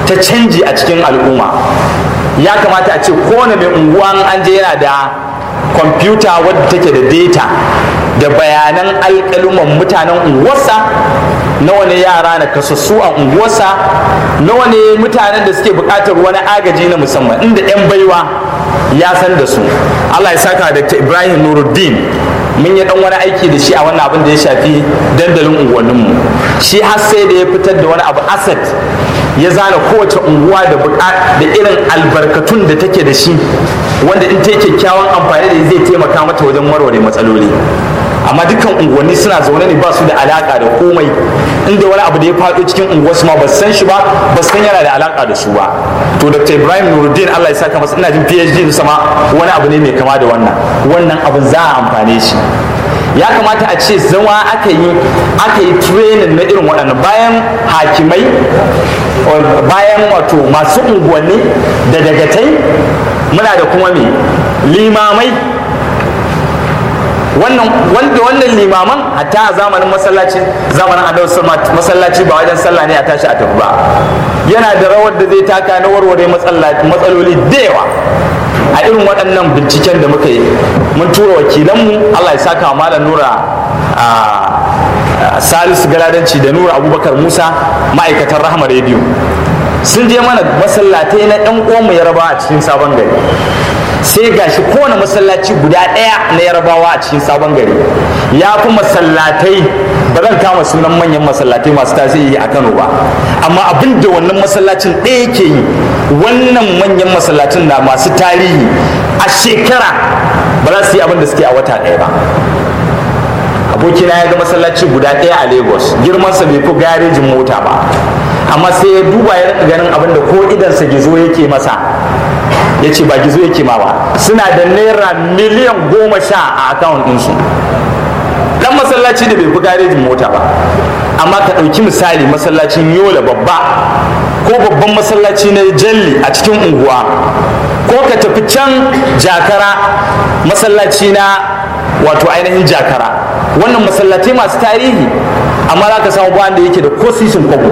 ta canji a cikin al'umma ya kamata a ce kowane mai unguwa an je yana da kwamfuta wadda take da data da bayanan alƙaluman mutanen unguwarsa nawa ne yara na kasassu a unguwarsa nawa ne mutanen da suke buƙatar wani agaji na musamman inda 'yan baiwa ya san da su allah ya saka dr ibrahim nuruddin mun yi dan wani aiki da shi a wannan abin da ya shafi dandalin unguwanninmu shi har sai da ya fitar da wani abu asset ya zana kowace unguwa da da irin albarkatun da take da shi wanda in ta yi kyakkyawan amfani da zai taimaka mata wajen warware matsaloli amma dukkan unguwanni suna zaune ne ba su da alaka da komai inda wani abu da ya faɗo cikin unguwarsu ma ba san shi ba ba san yana da alaka da su ba to dr ibrahim nuruddin allah ya saka masa ina jin phd sama wani abu ne mai kama da wannan wannan abin za a amfane shi ya kamata a ce zama aka yi aka yi training na irin waɗannan bayan hakimai bayan wato masu unguwanni da dagatai muna da kuma me limamai wannan wanda wannan limaman hatta a zamanin masallaci zamanin annabi masallaci ba wajen sallah ne a tashi a tafi ba yana da rawar da zai taka na warware matsaloli da yawa a irin waɗannan binciken da muka yi mun tura wakilanmu Allah ya saka wa malam nura a salisu galadanci da nura abubakar musa ma'aikatan rahama rediyo sun je mana masallatai na ɗan uwanmu yarbawa a cikin sabon gari sai gashi kowane masallaci guda ɗaya na yarbawa a cikin sabon gari ya fi masallatai ba zan kama sunan manyan masallatai masu tasiri a kano ba amma abin da wannan masallacin ɗaya ke yi wannan manyan masallacin na masu tarihi a shekara ba za su yi abin da suke a wata ɗaya ba abokina ya ga masallaci guda ɗaya a lagos girmansa bai fi garejin mota ba amma sai ya duba ya rika ganin abin da ko idansa gizo yake masa ya ce ba gizo yake ma ba suna da naira miliyan goma sha a akawun ɗinsu dan masallaci da bai fi garejin mota ba amma ka ɗauki misali masallacin yola babba ko babban masallaci na jalli a cikin unguwa ko ka tafi can jakara masallaci na wato ainihin jakara wannan masallatai masu tarihi amma za ka samu ba da yake da ko sisin kwabo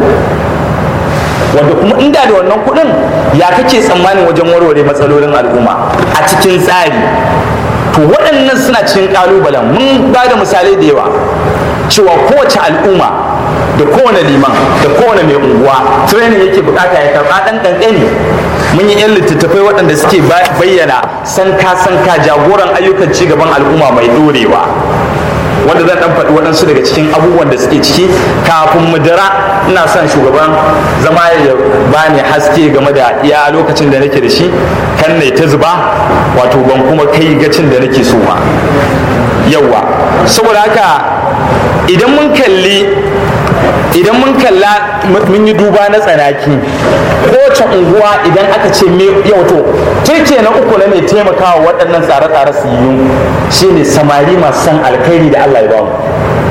wanda kuma inda da wannan kuɗin ya kake tsammanin wajen warware matsalolin al'umma a cikin tsari to waɗannan suna cikin ƙalubalen mun ba da misalai da yawa cewa kowace al'umma da kowane liman da kowane mai unguwa training yake bukata ya karɓa ɗan ƙanƙani mun yi 'yan littattafai waɗanda suke bayyana sanka sanka jagoran ayyukan cigaban al'umma mai ɗorewa wanda zan dan faɗi waɗansu daga cikin abubuwan da suke ciki kafin mu dira ina son shugaban zama ya bani haske game da iya lokacin da nake da shi kan ne ta zuba wato ban kuma kai gacin da nake so ba yawa saboda haka idan mun kalli idan mun kalla mun yi duba na tsanaki kowace unguwa idan aka ce me yau to turke na uku na mai taimakawa waɗannan tsare-tsare su yi shine samari masu san alkhairi da Allah ya ba mu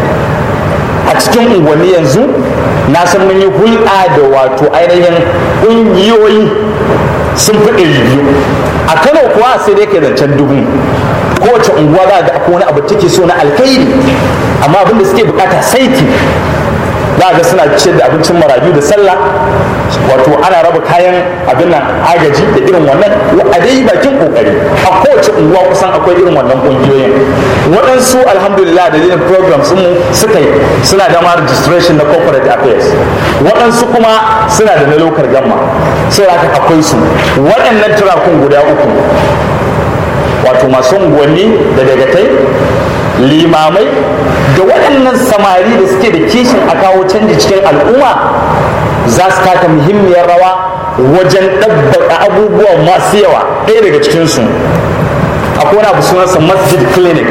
a cikin unguwanni yanzu na san mun yi hulɗa da wato ainihin ƙungiyoyi sun fi ɗari biyu a kano kuwa sai dai kai zancen dubu kowace unguwa za ga akwai wani abu take so na alkhairi amma abin da suke bukata saiti za ga suna ciyar da abincin marayu da sallah wato ana raba kayan abin nan agaji da irin wannan a dai bakin kokari a kowace unguwa kusan akwai irin wannan kungiyoyin waɗansu alhamdulillah da dalilin programs mu suka yi suna da ma registration na corporate affairs waɗansu kuma suna da na local gamma sai haka akwai su waɗannan turakun guda uku wato masu unguwanni da dagatai limamai da waɗannan samari da suke da kishin a kawo canji cikin al'umma za su taka muhimmiyar rawa wajen ɗabbaka abubuwa masu yawa ɗaya daga cikinsu akwai wani abu sunansa masjid clinic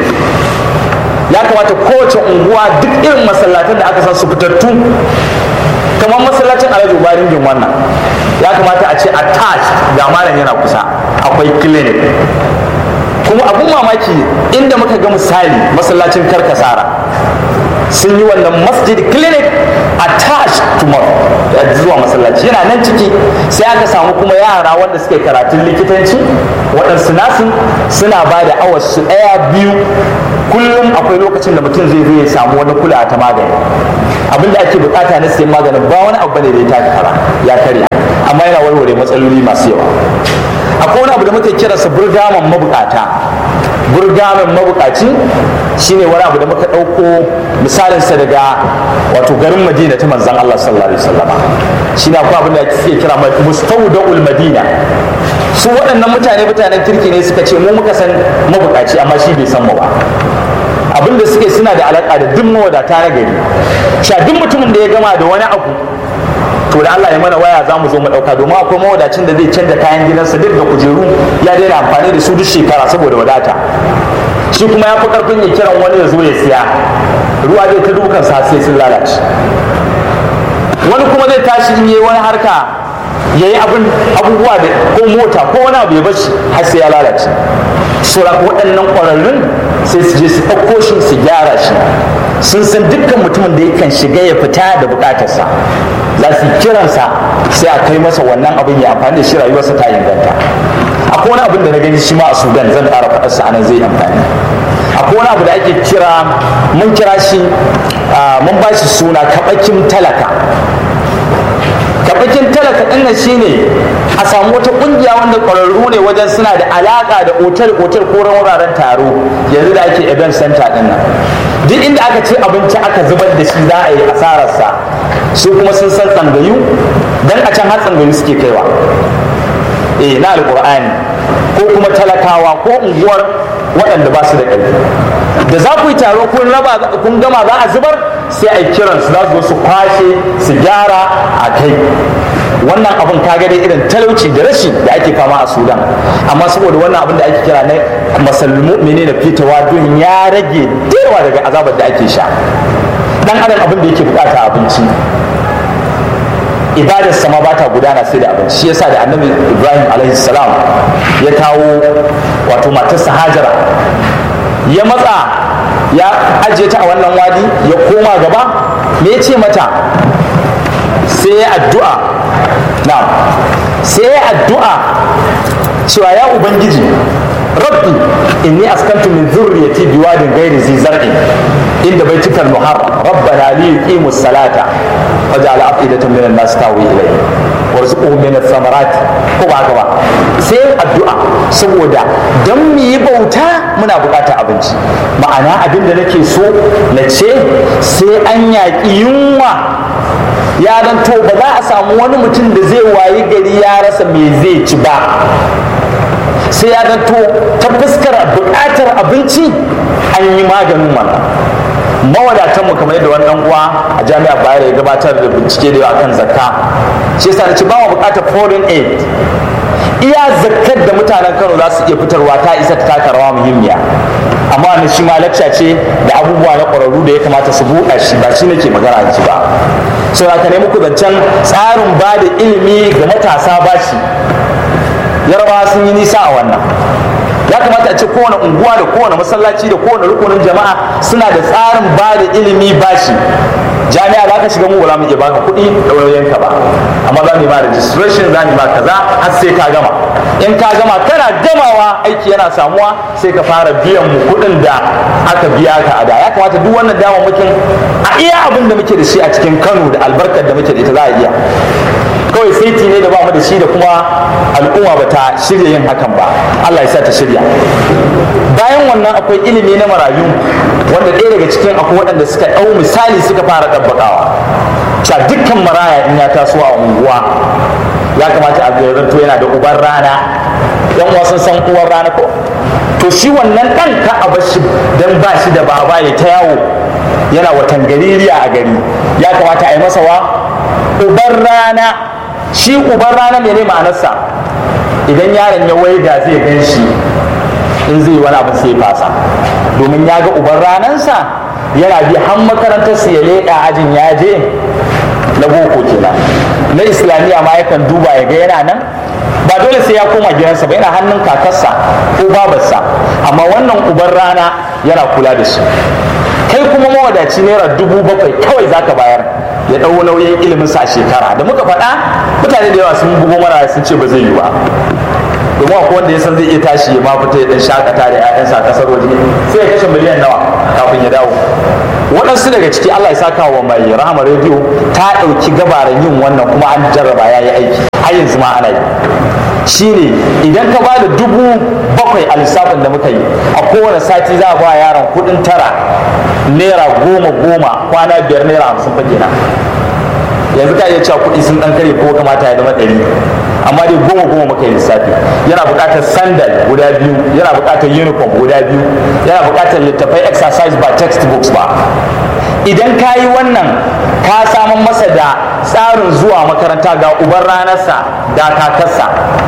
ya kamata kowace unguwa duk irin masallatan da aka san su fitattu kamar masallacin alhaji ubarin jin wannan ya kamata a ce attached ga malam yana kusa akwai clinic kuma abun mamaki inda muka ga misali masallacin karkasara sun yi wannan masjid clinic attached to zuwa masallaci yana nan ciki sai aka samu kuma yara wanda suke karatun likitanci waɗansu nasu suna ba da awas su ɗaya biyu kullum akwai lokacin da mutum zai zo ya samu wani kula ta magani abinda ake bukata na sayan maganin ba wani abu bane da ya taka kara ya karya amma matsaloli masu yawa akwai wani abu da muke kiransa burgaman mabukata burgaman mabukaci shine wani abu da muka ɗauko misalinsa daga wato garin madina ta manzan Allah sallallahu alaihi wasallama shine akwai abin da suke kira mustawda'ul madina su waɗannan mutane mutanen kirki ne suka ce mu muka san mabukaci amma shi bai san mu ba abin da suke suna da alaƙa da duk mawadata na gari sha duk mutumin da ya gama da wani abu to da Allah ya mana waya za mu zo mu ɗauka domin akwai mawadacin da zai canza kayan gidansa duk da kujeru ya daina amfani da su duk shekara saboda wadata shi kuma ya fi ƙarfin ya kiran wani ya zo ya siya ruwa zai ta dukan sa sai sun lalace wani kuma zai tashi in yi wani harka ya yi abubuwa da ko mota ko wani abu ya bashi har sai ya lalace sauran waɗannan ƙwararrun sai su je su ɗauko shi su gyara shi sun san dukkan mutumin da yakan shiga ya fita da buƙatarsa za su kiransa sai a kai masa wannan abin ya amfani da shi rayuwarsa ta inganta akwai wani abin da na gani shi ma a sudan zan ƙara faɗarsa a nan zai amfani akwai wani abu da ake kira mun kira shi mun ba shi suna kaɓakin talaka kaɓakin talaka ɗin nan shine a samu wata ƙungiya wanda ƙwararru ne wajen suna da alaƙa da otal otal ko wuraren taro yanzu da ake event center ɗin nan duk inda aka ce abinci aka zubar da shi za a yi asararsa su kuma sun san tsangayu dan a can har tsangayu suke kaiwa eh na alƙur'ani ko kuma talakawa ko unguwar waɗanda ba su da ƙarfi da za ku yi taro kun raba kun gama za a zubar sai a yi kiran su za su zo su kwashe su gyara a kai wannan abin ka dai irin talauci da rashi da ake fama a sudan amma saboda wannan abin da ake kira na masalmu mene na fitawa duhin ya rage yawa daga azabar da ake sha dan adam abin da yake bukata abinci ibadar sama ba ta gudana sai da abinci shi yasa da annabi ibrahim alaihi salam ya kawo wato matarsa hajara ya matsa ya ajiye ta a wannan wadi ya koma gaba me ya ce mata sai ya addu'a na sai ya addu'a cewa ya ubangiji rabbi inni askantu min zurriyati biwadin ghairi zi zar'in inda baitikal muharram rabbana li yuqimus salata waj'al afidatan minan nas tawi ilayhi warzuqhum min ath-thamarat ko ba haka ba sai addu'a saboda dan mu yi bauta muna buƙatar abinci ma'ana abin da nake so na ce sai an yaƙi yunwa ya dan to ba za a samu wani mutum da zai wayi gari ya rasa me zai ci ba sai ya zanto ta fuskar buƙatar abinci an yi maganin wannan mawadatan mu kamar yadda wannan uwa a jami'a bayar ya gabatar da bincike da yawa kan zakka shi yasa ci ba mu buƙatar foreign aid iya zakkar da mutanen Kano za su iya fitarwa ta isa ta taka rawa muhimmiya amma wannan shi ma lacca ce da abubuwa na ƙwararru da ya kamata su buɗa shi ba shi nake magana ji ba so ka nemi ku zancen tsarin ba da ilimi ga matasa ba shi yarbawa sun yi nisa a wannan ya kamata a ce kowane unguwa da kowane masallaci da kowane rukunin jama'a suna da tsarin ba da ilimi bashi jami'a za ka shiga mu ba mu iya baka kuɗi da wayoyinka ba amma za mu yi ma registration za mu yi ma kaza har sai ka gama in ka gama kana gamawa aiki yana samuwa sai ka fara biyan mu kuɗin da aka biya ka a da ya kamata duk wannan damammakin a iya abin da muke da shi a cikin kano da albarkar da muke da ita za a iya kawai saiti ne da ba mu da shi da kuma al'umma ba ta shirya yin hakan ba Allah ya sa ta shirya bayan wannan akwai ilimi na marayu wanda ɗaya daga cikin akwai waɗanda suka ɗau misali suka fara ɗabbaƙawa cewa dukkan maraya in ya taso a unguwa ya kamata a zanto yana da uban rana yan wasu san uwar rana ko to shi wannan ɗan ka a bashi dan ba shi da baba ya ta yawo yana watan gaririya a gari ya kamata a yi masa wa uban rana shi uban rana ne ma'anarsa idan yaron ya waiga zai gan shi in zai wani abu sai fasa domin ya ga uban ranansa yana bi har makarantarsa ya leƙa ajin ya je na boko kenan na islamiyya ma yakan duba ya ga yana nan ba dole sai ya koma gidansa ba yana hannun kakarsa ko babarsa amma wannan uban rana yana kula da shi kai kuma mawadaci naira dubu bakwai kawai zaka bayar ya ɗau nauyin ilimin sa a shekara da muka faɗa mutane da yawa sun bugo mara sun ce ba zai yi ba domin akwai wanda ya san zai iya tashi ya ma fita ya dan shakata da 'ya'yansa a kasar waje sai ya kashe miliyan nawa kafin ya dawo waɗansu daga ciki Allah ya saka wa mai rahama rediyo ta ɗauki gabaran yin wannan kuma an jarraba ya yi aiki har yanzu ma ana yi shine idan ka ba da dubu bakwai a lissafin da muka yi a kowane sati za a ba yaron kudin tara naira goma goma kwana biyar naira hamsin fa kenan yanzu ka iya cewa kuɗi sun ɗan kare ko kamata ya zama ɗari amma dai goma goma muka yi lissafi yana buƙatar sandal guda biyu yana buƙatar uniform guda biyu yana buƙatar littattafai exercise ba textbooks ba idan ka yi wannan ka samun masa da tsarin zuwa makaranta ga uban ranarsa da kakarsa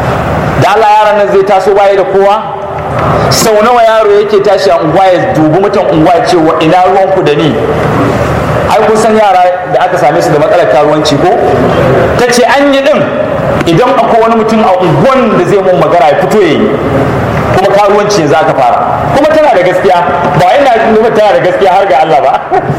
da Allah yaran nan zai taso baya da kowa sau nawa yaro yake tashi a unguwa ya dubi mutan unguwa ya ce wa ina ruwanku da ni ai kun san yara da aka same su da matsalar karuwanci ko ta ce an yi din idan akwai wani mutum a unguwan da zai mun magana ya fito ya yi kuma karuwanci za ka fara kuma tana da gaskiya ba yana nuna tana da gaskiya har ga Allah ba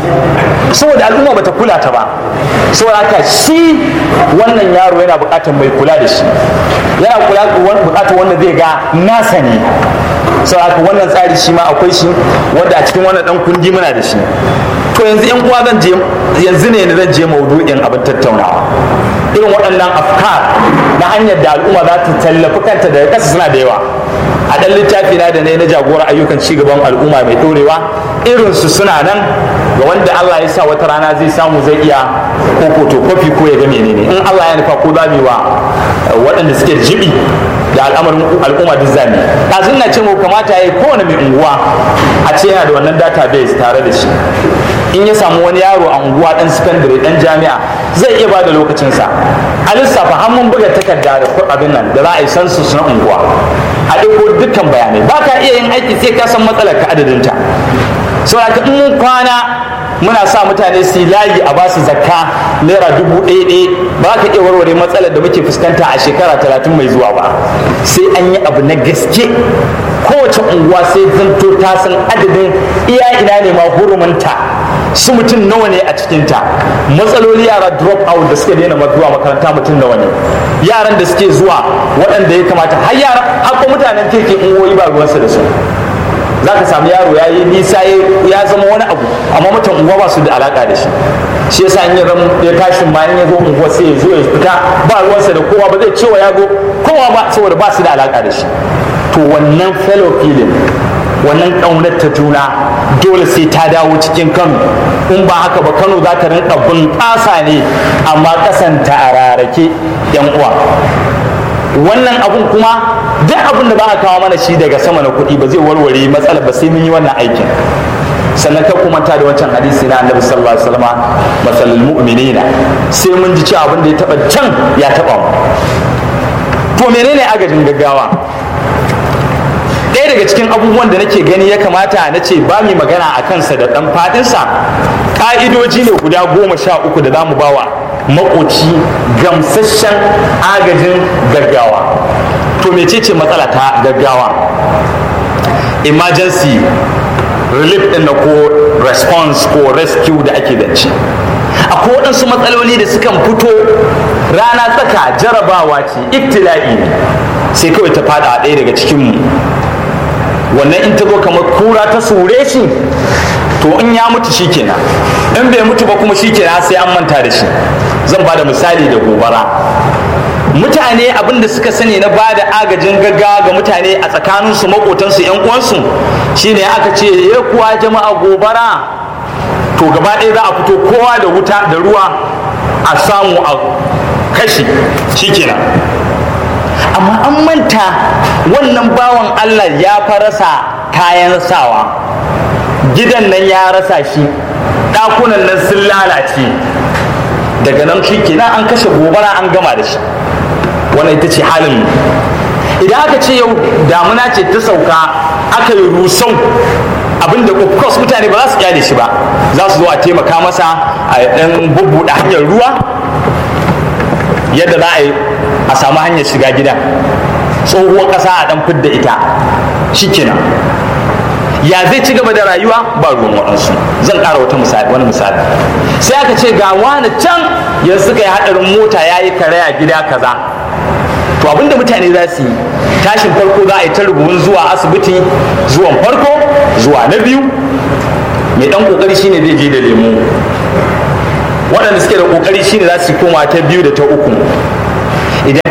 saboda al'umma bata kula ta ba saboda haka shi wannan yaro yana buƙatar mai kula da shi yana kula buƙatar wanda zai ga nasa ne saboda haka wannan tsari shi ma akwai shi wanda a cikin wannan dan kundi muna da shi to yanzu yan uwa zan je yanzu ne zan je maudu'in abin tattaunawa irin waɗannan afkar na hanyar da al'umma za ta tallafi kanta daga ƙasa suna da yawa a ɗan littafi na da ne na jagora ayyukan cigaban al'umma mai ɗorewa irinsu suna nan ga wanda Allah ya sa wata rana zai samu zai iya ko fotokofi ko ya ga menene in Allah ya nufa ko za mu wa waɗanda suke jibi da al'amarin al'umma duk zami ɗazun na ce mu kamata ya yi kowane mai unguwa a ce yana da wannan database tare da shi in ya samu wani yaro a unguwa ɗan sakandare ɗan jami'a zai iya ba da lokacinsa a lissafa har mun buga takarda da abin nan da za a yi sansus na unguwa a ɗauko dukkan bayanai ba ka iya yin aiki sai ka san matsalar ka adadinta saboda in mun kwana muna sa mutane su yi layi a basu zakka naira dubu ɗaya ɗaya ba ka iya warware matsalar da muke fuskanta a shekara talatin mai zuwa ba sai an yi abu na gaske kowace unguwa sai zanto ta san adadin iya ina ne ma hurumunta su mutum nawa ne a cikinta matsaloli yara drop out da suke daina zuwa makaranta mutum nawa ne yaran da suke zuwa waɗanda ya kamata har yara har mutanen kirkin ungoyi ba ruwansu da su za ka samu yaro ya yi nisa ya zama wani abu amma mutum unguwa ba su da alaka da shi shi yasa in ya tashin ma in ya zo unguwa sai ya zo ya fita ba ruwansa da kowa ba zai cewa ya zo kowa ba saboda ba su da alaka da shi to wannan fellow feeling wannan ƙaunar ta juna dole sai ta dawo cikin kano in ba haka ba kano za ta rinka bunƙasa ne amma kasanta a rarake yan uwa wannan abun kuma duk abin da ba a kawo mana shi daga sama na kuɗi ba zai warware matsalar ba sai mun yi wannan aikin sannan ka kuma ta da wancan hadisi na annabi sallallahu alaihi wasallam masalul mu'minina sai mun ji cewa abin da ya taba can ya taba mu to menene agajin gaggawa ɗaya daga cikin abubuwan da nake gani ya kamata na ce ba mu magana a kansa da ɗan faɗinsa ƙa'idoji ne guda goma sha uku da za mu bawa makoci gamsasshen agajin gaggawa to mecece matsala ta gaggawa emergency relief ɗin na ko response ko rescue da ake dance akwai waɗansu matsaloli da sukan fito rana tsaka jarabawa ce ibtila'i ne sai kawai ta fada a ɗaya daga cikinmu wannan in ta zo kamar kura ta sure shi to in ya mutu shi kenan in bai mutu ba kuma shi kenan sai an manta da shi zan ba da misali da gobara mutane abin da suka sani na ba da agajin gaggawa ga mutane a tsakaninsu makotansu yan uwansu shine aka ce ya kuwa jama'a gobara to gaba ɗaya za a fito kowa da wuta da ruwa a samu a kashi shikenan amma an manta wannan bawan Allah ya farasa kayan sawa gidan nan ya rasa shi ɗakunan nan sun lalace daga nan shi kenan an kashe gobara an gama da shi wannan ita ce halin idan aka ce yau damuna ce ta sauka aka yi rusau abinda of course mutane ba za su kyale shi ba za su zo a taimaka masa a ɗan bubbuɗe hanyar ruwa yadda za a yi a samu hanyar shiga gida tsohuwar ƙasa a ɗan fidda ita shikenan ya zai ci gaba da rayuwa ba ruwan waɗansu zan ƙara wata misali wani misali sai aka ce ga wani can yanzu suka yi haɗarin mota ya yi karaya gida kaza to abinda mutane za su yi tashin farko za a yi ta rububin zuwa asibiti zuwan farko zuwa na biyu mai ɗan ƙoƙari shine zai je da lemu waɗanda suke da ƙoƙari shine za su koma ta biyu da ta uku idan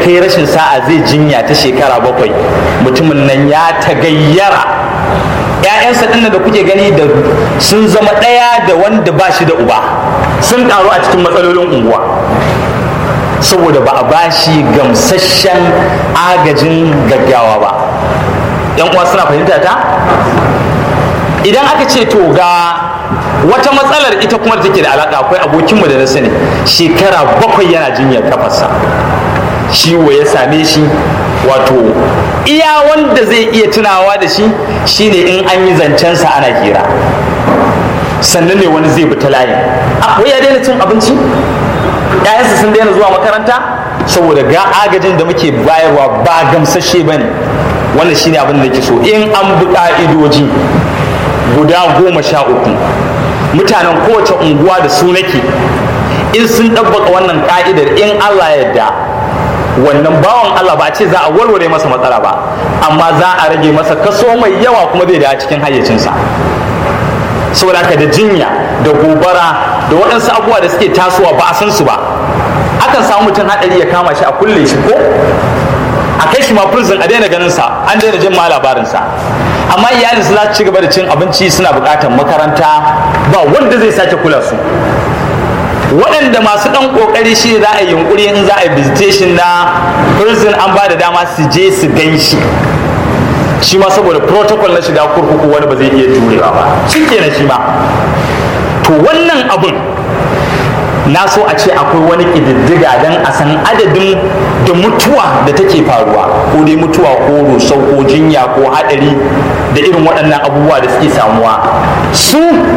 kai rashin sa'a zai jinya ta shekara bakwai mutumin nan ya tagayyara ‘ya'yansa ɗin da kuke gani da sun zama ɗaya da wanda ba shi da uba sun ƙaru a cikin matsalolin unguwa saboda ba a bashi gamsasshen agajin gaggawa ba ‘yan uwa suna fahimta ta idan aka ce to ga wata matsalar ita kuma da take da alaƙa akwai abokinmu da na sani shekara bakwai yana jinyar kafarsa ciwo ya same shi wato iya wanda zai iya tunawa da shi shine in an yi zancensa ana hira sannan ne wani zai bi ta layin akwai ya daina cin abinci ‘ya'yansa sun daina zuwa makaranta saboda ga agajin da muke bayarwa ba gamsashe ba ne wannan shine abin da ke so in an bi ƙa'idoji guda goma sha uku mutanen kowace unguwa da su nake in sun ɗabbaka wannan ƙa'idar in allah yadda wannan bawan Allah ba a ce za a warware masa matsala ba amma za a rage masa kaso mai yawa kuma zai da cikin hayyacinsa saboda haka da jinya da gobara da waɗansu abubuwa da suke tasowa ba a san su ba akan samu mutum haɗari ya kama shi a kulle shi ko a kai shi ma prison a daina ganin sa an daina jin ma labarinsa amma iyalin su za su ci gaba da cin abinci suna buƙatar makaranta ba wanda zai sake kula su waɗanda masu ɗan ƙoƙari shi za a yi yunƙuri in za a yi visitation na prison an ba da dama su je su gan shi shi ma saboda protocol na shiga kurkuku wani ba zai iya jurewa ba shi kenan shi ma to wannan abun na so a ce akwai wani ƙididdiga don a san adadin da mutuwa da take faruwa ko dai mutuwa ko rusau ko jinya ko haɗari da irin waɗannan abubuwa da suke samuwa su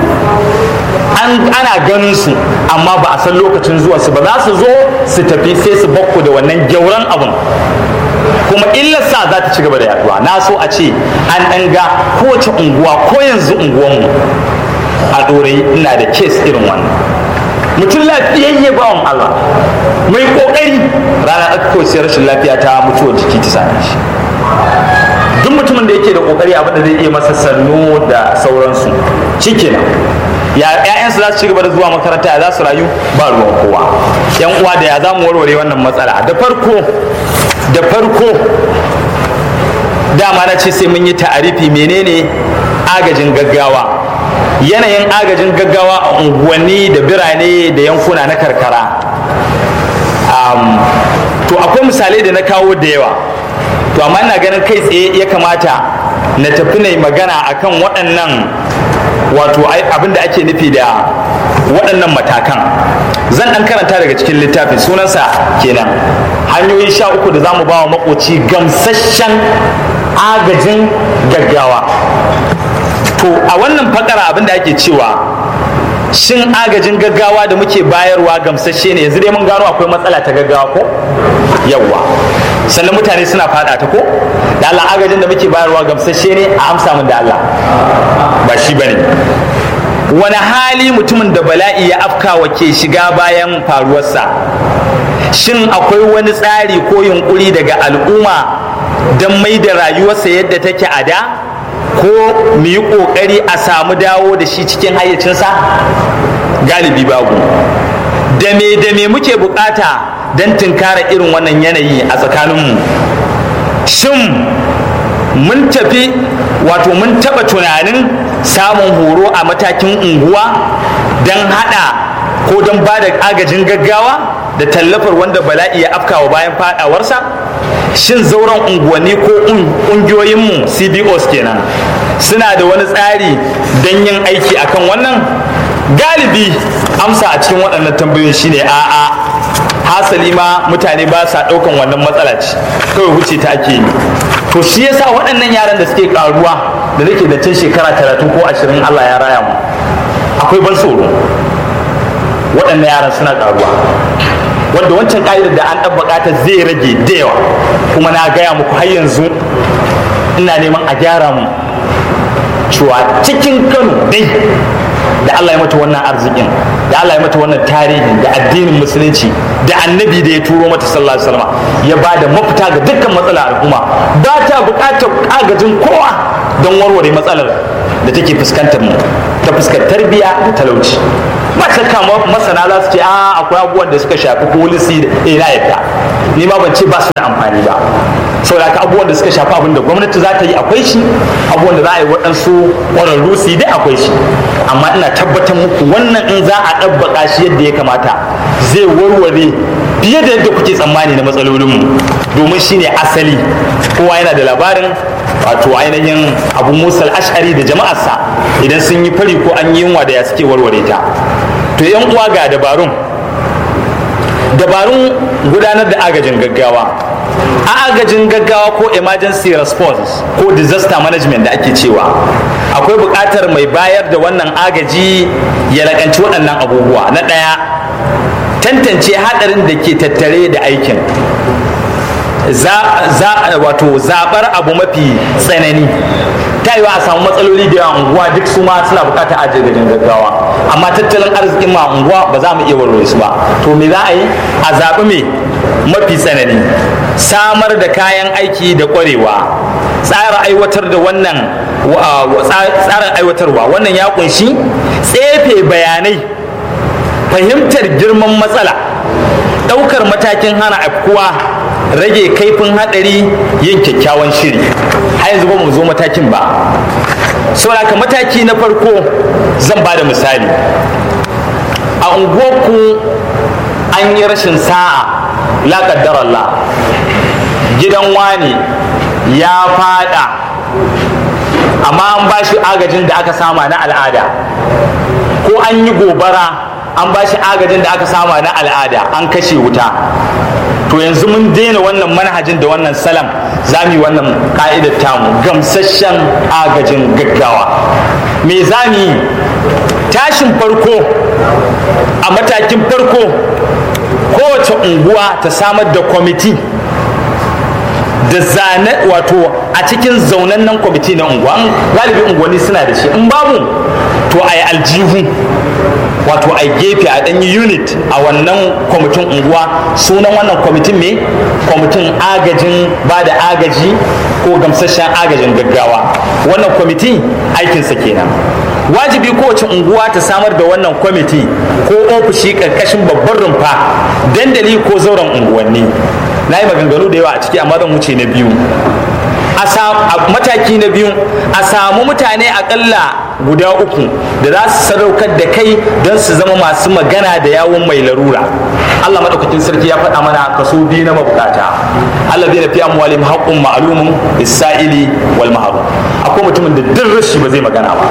ana ganin su amma ba a san lokacin zuwa su ba za su zo su tafi sai su bakku da wannan gyauran abin kuma illarsa za ta ci gaba da yaduwa na so a ce an ɗan ga kowace unguwa ko yanzu unguwanmu a ɗorayi ina da kes irin wannan mutum lafiyayye bawan Allah mai ƙoƙari rana aka kawai sai rashin lafiya ta mutuwar jiki ta same shi duk mutumin da yake da ƙoƙari abin da zai iya masa sannu da sauransu shikenan ya ƴaƴansu za su ci gaba da zuwa makaranta ya za su rayu ba ruwan kowa yan uwa da ya za mu warware wannan matsala da farko da farko dama na ce sai mun yi ta'arifi menene agajin gaggawa yanayin agajin gaggawa a unguwanni da birane da yankuna na karkara to akwai misalai da na kawo da yawa to amma ina ganin kai tsaye ya kamata na tafi na magana akan waɗannan wato abin da ake nufi da waɗannan matakan zan ɗan karanta daga cikin littafin sunansa kenan hanyoyi sha uku da za mu ba wa makoci gamsasshen agajin gaggawa to a wannan fakara abin da ake cewa shin agajin gaggawa da muke bayarwa gamsasshe ne yanzu dai mun gano akwai matsala ta gaggawa ko yawwa sannan mutane suna fada ta ko da Allah agajin da muke bayarwa gamsasshe ne a amsa min da Allah ba shi bane wani hali mutumin da bala'i ya afkawa ke shiga bayan faruwarsa shin akwai wani tsari ko yunkuri daga al'umma don mai da rayuwarsa yadda take a da ko mu yi ƙoƙari a samu dawo da shi cikin hayyacinsa galibi babu da me da me muke bukata don tunkara irin wannan yanayi a tsakaninmu shin mun tafi wato mun taɓa tunanin samun horo a matakin unguwa don haɗa ko don ba da agajin gaggawa da tallafar wanda bala'i ya afkawa bayan faɗawarsa shin zauren unguwanni ko ƙungiyoyinmu cbos kenan suna da wani tsari don yin aiki akan wannan galibi amsa a cikin waɗannan tambayoyin shine a'a hasali ma mutane ba sa ɗaukan wannan matsala ce kawai wuce ta ake yi to shi yasa waɗannan yaran da suke ƙaruwa da nake da tun shekara talatin ko ashirin allah ya raya mu akwai ban tsoro waɗannan yaran suna ƙaruwa wanda wancan ƙa'idar da an ɗabbaƙa ta zai rage da yawa kuma na gaya muku har yanzu ina neman a gyara mu cewa cikin kano dai da Allah ya mata wannan arzikin da Allah ya mata wannan tarihin da addinin musulunci da annabi da ya turo mata sallallahu alaihi wasallam ya ba da mafita ga dukkan matsalar al'umma ba ta buƙatar agajin kowa don warware matsalar da take fuskantar mu ta fuskar tarbiyya da talauci ba shakka masana za su ce a akwai abubuwan da suka shafi polisi da ina yadda ni ma ban ce ba su da amfani ba saboda haka abubuwan da suka shafi abin da gwamnati za ta yi akwai shi abubuwan da za a yi waɗansu ƙwararru su yi dai akwai shi amma ina tabbatar muku wannan in za a ɗabbaka shi yadda ya kamata zai warware fiye da yadda kuke tsammani na matsalolinmu domin shine asali kowa yana da labarin wato ainihin abu musal ashari da jama'arsa idan sun yi fari ko an yi yunwa da ya suke warware ta to yan uwa ga dabarun dabarun gudanar da agajin gaggawa a agajin gaggawa ko emergency response ko disaster management da ake cewa akwai buƙatar mai bayar da wannan agaji ya lakanci waɗannan abubuwa na ɗaya tantance haɗarin da ke tattare da aikin wato zaɓar abu mafi tsanani ta yiwa a samu matsaloli da yawa unguwa duk su ma suna bukatar agajin gaggawa amma tattalin arzikin ma unguwa ba za mu iya warware su ba to me za a yi a zaɓi me mafi tsanani samar da kayan aiki da ƙwarewa tsara aiwatar da wannan tsarin aiwatarwa wannan ya kunshi tsefe bayanai fahimtar girman matsala ɗaukar matakin hana afkuwa rage kaifin hadari yin kyakkyawan shiri har yanzu ba mu zo matakin ba saboda mataki na farko zan ba da misali a unguwarku an yi rashin sa'a la Allah gidan wani ya fada amma an ba shi agajin da aka sama na al'ada ko an yi gobara an ba shi agajin da aka sama na al'ada an kashe wuta to yanzu mun daina wannan manhajin da wannan salam za mu yi wannan ka'idar tamu gamsasshen agajin gaggawa me za mu yi tashin farko a matakin farko kowace unguwa ta samar da kwamiti da zane wato a cikin zaunannen kwamiti na unguwa galibi unguwanni suna da shi in babu to a yi aljihu wato a gefe a ɗanyi unit a wannan kwamitin unguwa sunan wannan kwamitin me kwamitin agajin ba da agaji ko gamsasshen agajin gaggawa wannan kwamiti aikinsa kenan wajibi kowace unguwa ta samar da wannan kwamiti ko ofishi ƙarƙashin babban rumfa dandali ko zauren unguwanni na yi maganganu da yawa a ciki amma zan wuce na biyu a mataki na biyu a samu mutane akalla guda uku da za su sadaukar da kai don su zama masu magana da yawon mai larura Allah maɗaukakin sarki ya faɗa mana kaso biyu na mabukata Allah zai nafi amwalim haƙƙun ma'alumin isra'ili wal maharu akwai mutumin da duk rashi ba zai magana ba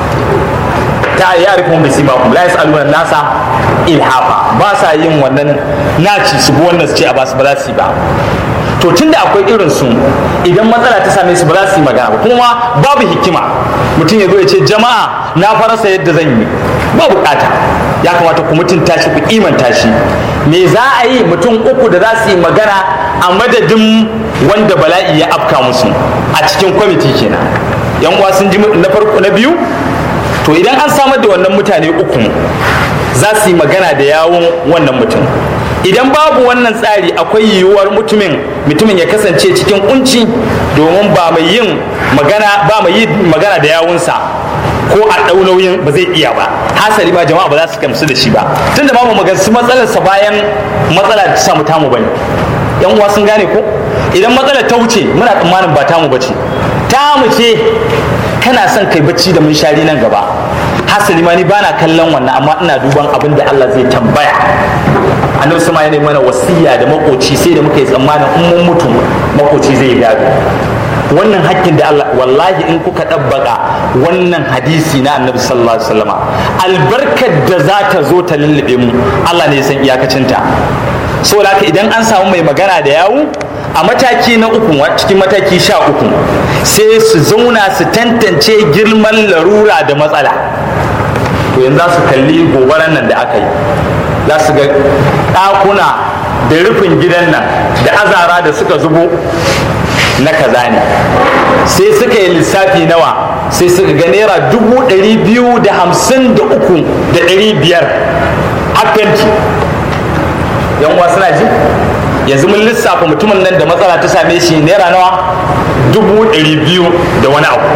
ta ya rikon bisi ma kuma la yas'aluna nasa ilhafa ba sa yin wannan naci su bi wannan su ce a ba su ba za su yi ba to tunda akwai irin su idan matsala ta same su ba za su yi magana ba kuma babu hikima mutum ya zo ya ce jama'a na farasa yadda zan yi ba bukata ya kamata ku mutunta shi ku kimanta shi me za a yi mutum uku da za su yi magana a madadin wanda bala'i ya afka musu a cikin kwamiti kenan yan uwa sun ji na farko na biyu to idan an samar da wannan mutane uku za su yi magana da yawon wannan mutum idan babu wannan tsari akwai yiwuwar mutumin mutumin ya kasance cikin kunci domin ba mai yin magana ba mai yi magana da yawunsa ko a ɗau nauyin ba zai iya ba hasali ma jama'a ba za su gamsu da shi ba tunda ba mu magansu matsalarsa bayan matsala ta samu tamu bane yan uwa sun gane ko idan matsalar ta wuce muna tsammanin ba tamu bace tamu ce kana son kai bacci da munshari nan gaba hasali ma ni bana kallon wannan amma ina duban abin da Allah zai tambaya annabi sama ya mana wasiya da makoci sai da muka yi tsammanin in mun mutu makoci zai gado wannan hakkin da Allah wallahi in kuka ɗabbaka wannan hadisi na annabi sallallahu alaihi wasallama albarkar da za ta zo ta lullube mu Allah ne ya san iyakacinta saboda haka idan an samu mai magana da yawu a mataki na uku cikin mataki sha uku sai su zauna su tantance girman larura da matsala to yanzu za su kalli gobaran nan da aka yi za su ga ɗakuna da rufin gidan nan da azara da suka zubo na kaza ne sai suka yi lissafi nawa sai suka ga naira dubu ɗari biyu da hamsin da uku da ɗari biyar hakanci yan uwa suna ji yanzu mun lissafa mutumin nan da matsala ta same shi naira nawa dubu ɗari biyu da wani abu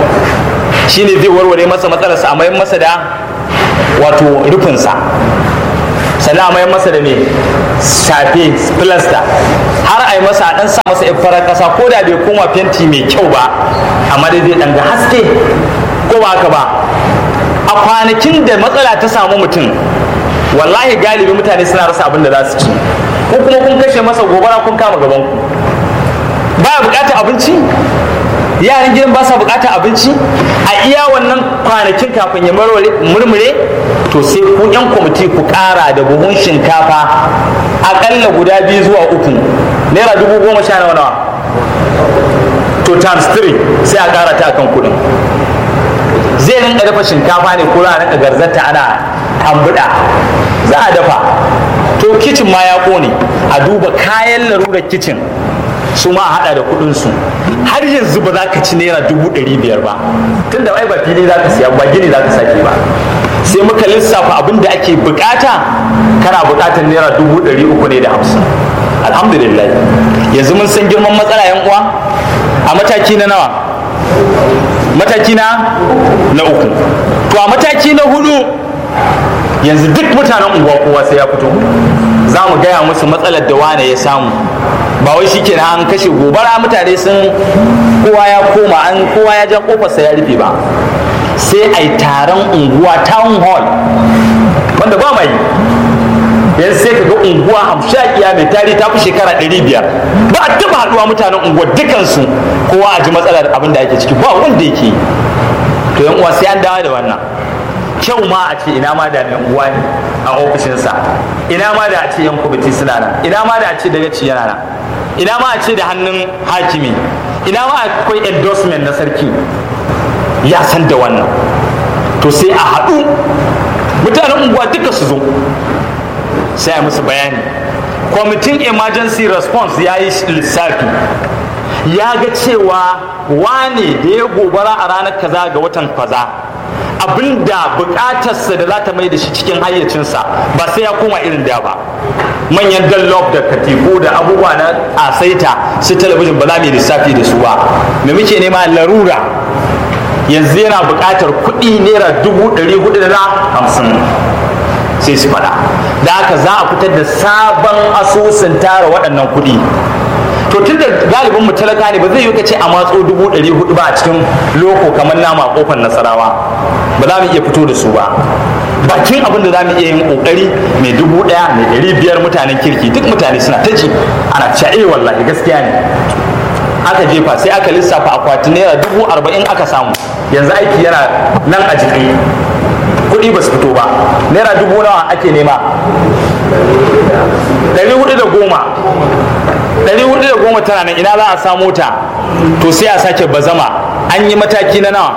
shine zai warware masa matsalarsa a mayan masa da wato rufinsa sannan a mayar masa da me shafe filasta har a yi masa a dan sa masa yan farar kasa ko da bai koma fenti mai kyau ba amma dai zai dan ga haske ko ba haka ba a kwanakin da matsala ta samu mutum wallahi galibi mutane suna rasa abin da za su ci ko kuma kun kashe masa gobara kun kama gaban ku baya bukatar abinci yaran gidan ba sa bukatar abinci a iya wannan kwanakin kafin ya murmure to sai ku yan kwamiti ku kara da buhun shinkafa akalla guda biyu zuwa uku naira dubu goma sha nawa nawa to times 3 sai a kara ta akan kudin zai rinka dafa shinkafa ne ko za a rinka garzata ana ambuda za a dafa to kicin ma ya kone a duba kayan larurar kicin su ma a hada da kudin su har yanzu ba za ka ci naira dubu ɗari biyar ba tun da ai ba fili za ka siya ba gini za ka sake ba sai muka lissafa abin da ake bukata kana bukatar naira dubu ɗari uku ne da hamsin alhamdulillah yanzu mun san girman matsala yan uwa a mataki na nawa mataki na na uku to a mataki na hudu yanzu duk mutanen unguwa kowa sai ya fito za mu gaya musu matsalar da wane ya samu ba wai shikenan an kashe gobara mutane sun kowa ya koma an kowa ya ja kofarsa ya rufe ba sai a yi taron unguwa town hall wanda ba mai yanzu sai ka ga unguwa hamshakiya mai tari ta fi shekara ɗari biyar ba a taɓa haɗuwa mutanen unguwa dukansu kowa a ji matsalar abin da ake ciki ba wanda yake yi to yan uwa sai an dawo da wannan kyau ma a ce ina ma da mai unguwa ne a ofishinsa ina ma da a ce yan kwamiti suna nan ina ma da a ce dagaci yana nan ina ma a ce da hannun hakimi ina ma akwai endorsement na sarki ya san da wannan to sai a haɗu mutanen unguwa duka su zo sai a musu bayani kwamitin emergency response ya yi lissafi ya ga cewa wane da ya gobara a ranar kaza ga watan kaza abinda bukatarsa da za ta mai da shi cikin hayyacinsa ba sai ya koma irin da ba manyan dallop da katifu da abubuwa na asaita su talabijin ba za mu yi lissafi da su ba me muke nema larura yanzu yana bukatar kuɗi naira dubu ɗari hudu da hamsin sai su faɗa da haka za a fitar da sabon asusun tara waɗannan kuɗi to tun da galibin mu talaka ne ba zai yi ce a matso dubu ɗari hudu ba a cikin loko kamar nama kofar nasarawa ba za mu iya fito da su ba bakin abin da za mu iya yin kokari mai dubu ɗaya mai ɗari biyar mutanen kirki duk mutane suna ta ji ana cewa eh wallahi gaskiya ne aka jefa sai aka lissafa akwati naira dubu arba'in aka samu yanzu aiki yana nan a jiki kuɗi ba su fito ba naira dubu nawa ake nema ɗari hudu da goma ɗari hudu da goma tana nan ina za a samu ta to sai a sake bazama an yi mataki na nawa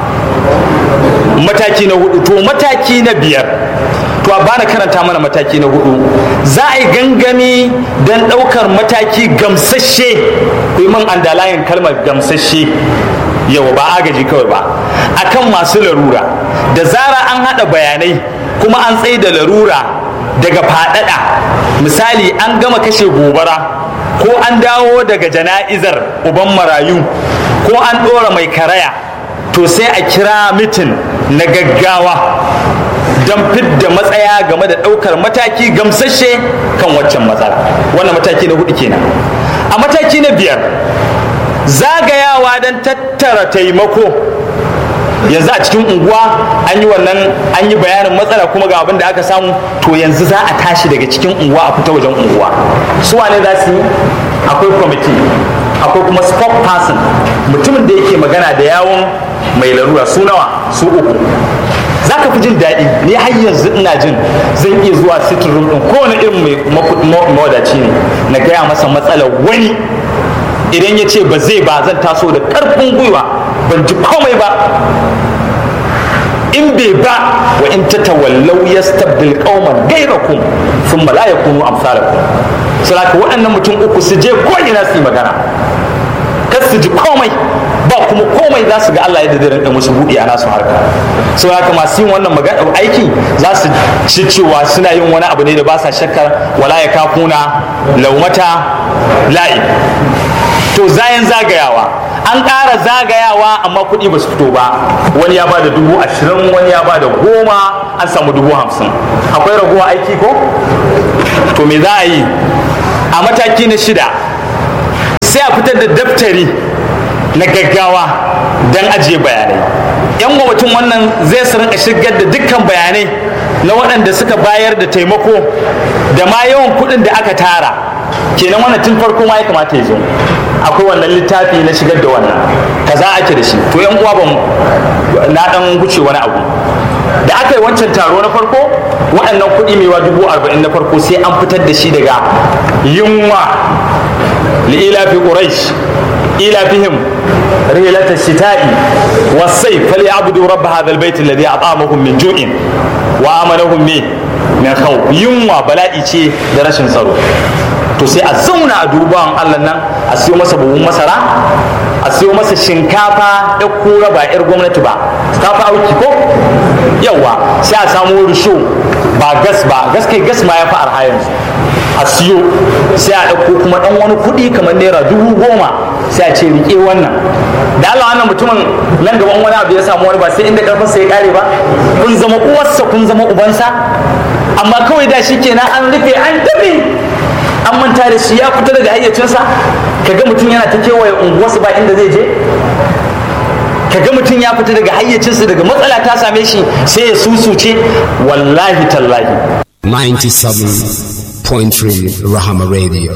mataki na hudu to mataki na biyar to a bana karanta mana mataki na hudu za a yi gangami don ɗaukar mataki gamsashe ku yi man andalayin kalmar gamsashe yau ba agaji kawai ba akan masu larura da zara an haɗa bayanai kuma an tsaye da larura daga faɗaɗa misali an gama kashe gobara ko an dawo daga jana'izar uban marayu ko an ɗora mai karaya to sai a kira mitin na gaggawa don fidda matsaya game da ɗaukar mataki gamsashe kan waccan matsala wannan mataki na hudu kenan a mataki na biyar zagayawa don tattara taimako yanzu a cikin unguwa an yi wannan an yi bayanin matsala kuma ga abin da aka samu to yanzu za a tashi daga cikin unguwa a fita wajen unguwa su wane za su yi akwai kwamiti akwai kuma spokesperson mutumin da yake magana da yawon mai larura su nawa su uku za ka fi jin daɗi ni har yanzu ina jin zan iya zuwa sitting room ɗin kowane irin mai mawadaci ne na gaya masa matsalar wani idan ya ce ba zai ba zan taso da ƙarfin gwiwa ban ji komai ba in bai ba wa in ta tawallau yastabdil qauman ghayrakum thumma la yakunu amsalakum saboda waɗannan mutum uku su je ko ina su yi magana kar su ji komai ba kuma komai za su ga Allah yadda zai rinka musu buɗe a nasu harka sau haka masu yin wannan magana aiki za su ci cewa suna yin wani abu ne da ba sa shakkar wala ya kafuna laumata la'i to zayan zagayawa an ƙara zagayawa amma kuɗi ba su fito ba wani ya bada dubu ashirin wani ya bada goma an samu dubu hamsin akwai raguwa aiki ko to me za a yi a mataki na shida sai a fitar da daftari na gaggawa don ajiye bayanai yan gwamnatin wannan zai su rinka shigar da dukkan bayanai na waɗanda suka bayar da taimako da ma yawan kuɗin da aka tara kenan wannan tun farko ma ya kamata ya zo akwai wannan littafi na shigar da wannan kaza ake da shi to yan uwa ban na dan guce wani abu da aka yi wancan taro na farko waɗannan kuɗi mai dubu arba'in na farko sai an fitar da shi daga yunwa li'ila fi quraish ila fihim رحلة الشتاء والصيف فليعبدوا رب هذا البيت الذي أطعمهم من جوع وآمنهم من من خوف ينوى بلاء ce da rashin tsaro to sai a zauna a duban Allah nan a siyo masa buhun masara a siyo masa shinkafa ya kura ba yar gwamnati ba ta fi auki ko yawa sai a samu risho ba gas ba gas kai gas ma ya fi arha yanzu a siyo sai a ɗauko kuma ɗan wani kuɗi kamar naira dubu goma sai a ce riƙe wannan da Allah wannan mutumin nan gaban wani abu ya samu wani ba sai inda karfinsa ya ƙare ba kun zama uwarsa kun zama ubansa amma kawai da shi kenan an rufe an tafi an manta da shi ya fita daga hayyacinsa kaga mutum yana ta kewaye unguwarsa ba inda zai je kaga mutum ya fita daga hayyacinsa daga matsala ta same shi sai ya susuce wallahi tallahi 97.3 Rahama Radio.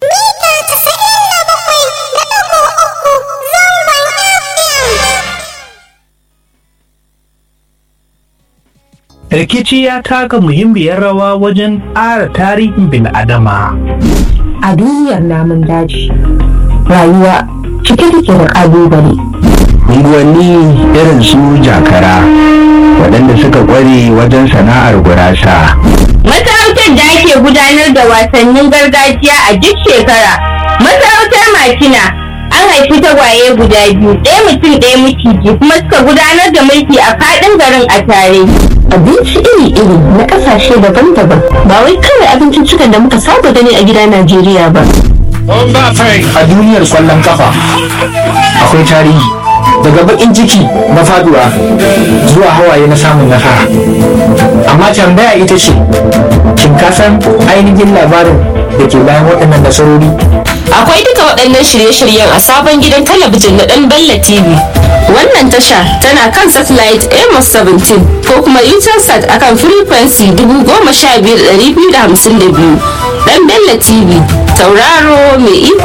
rikici ya taka muhimmiyar rawa wajen ƙara tarihin bil'adama. A duniyar namun daji, rayuwa cike take da ƙalubale. unguwanni irin su jakara waɗanda suka ƙware wajen sana'ar gurasa. Masarautar da ake gudanar da wasannin gargajiya a duk shekara. Masarautar Makina an haifi tagwaye guda biyu, ɗaya mutum ɗaya miciji kuma suka gudanar da mulki a faɗin garin a tare. Abinci iri-iri na ƙasashe daban-daban ba wai kawai abinciccikan da muka saba gani a gida Najeriya ba. A duniyar kwallon kafa akwai tarihi daga baƙin ciki na faduwa zuwa hawaye na samun nasara. Amma tambaya ita ce, shin ka san ainihin labarin da ke bayan waɗannan nasarori? Akwai duka waɗannan shirye-shiryen a sabon gidan talabijin na ɗan Bella TV. Wannan tasha tana kan satellite Amos 17 ko kuma Utelsat akan frequency 15252. Ɗan Bella TV, tauraro mai iko